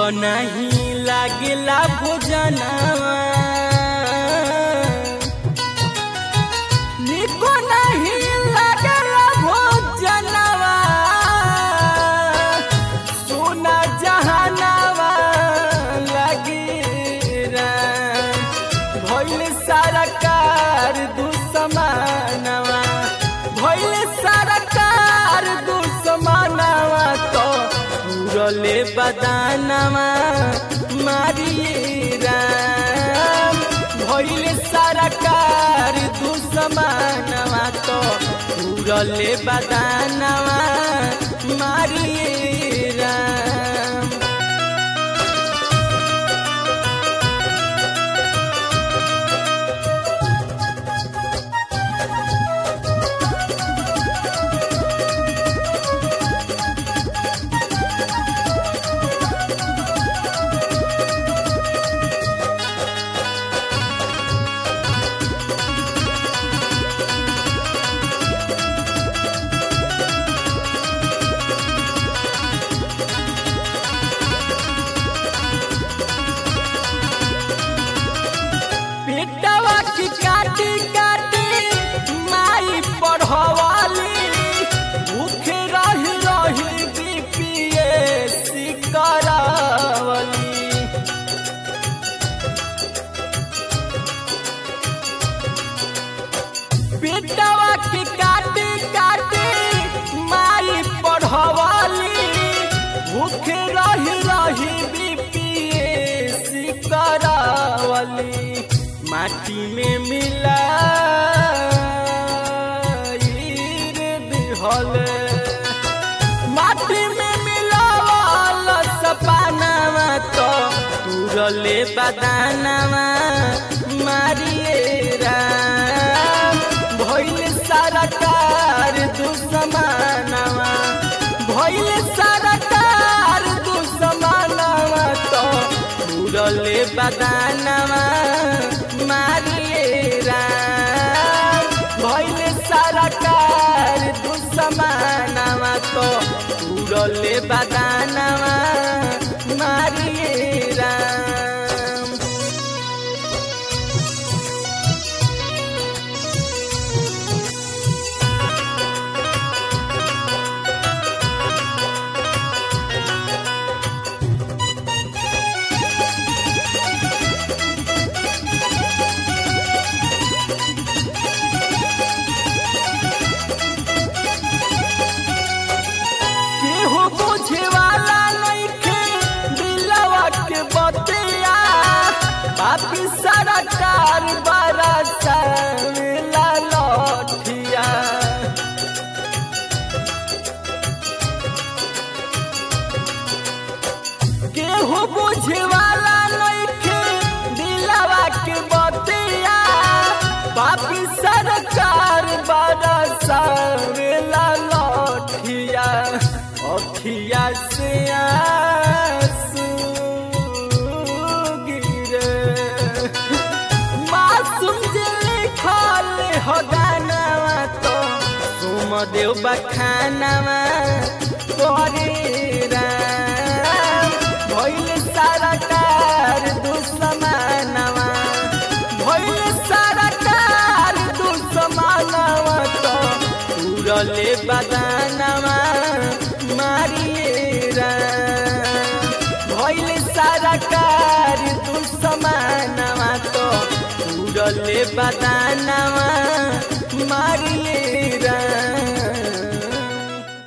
नहीं लागेला भोजनवा निको नहीं लागेला भोजनवा सोना जहानवा लगी भइल सारा कार दुश्मनवा भइल सारा कार दुश्मनवा तो पूरले बदानवा मारिए राम भइल सारा कार दुश्मनवा तो पूरले बदानवा मारिए राम पेटवा की काटी काटी माई पढ़वाली भूखे रही रही बीपीएससी करावली पेटवा की काटी काटी माई पढ़वाली भूखे रही रही बीपीएससी करावली माटी में मिला दिहल माटी में मिलावल सपनावा तो तुरले बदानवा मारिए राम भइल सारा कार दुश्मनवा भइल सारा कार दुश्मनवा तो तुरले बदानवा मारिए राम भइल सारा कार दुश्मनवा तो तुरले बदानवा मारिए राम केहू बुझे वाला नइखे दिलवा के बतिया पापी सारा कार बारा सावेला लठिया केहू बुझे वाला नइखे दिलवा के बतिया पापी सरकार बारा सावेला लठिया अखिया से आंसू गिरे मासूम जे लिखल हो गानावा तो सुम देव बखानावा तोरे राम भइल सारा कार दुश्मनवा भइल सारा कार दुश्मनवा तो उड़ले बदानवा मारिए राम भइल सारा कार दुश्मनवा तो उड़ले बदानवा मारिए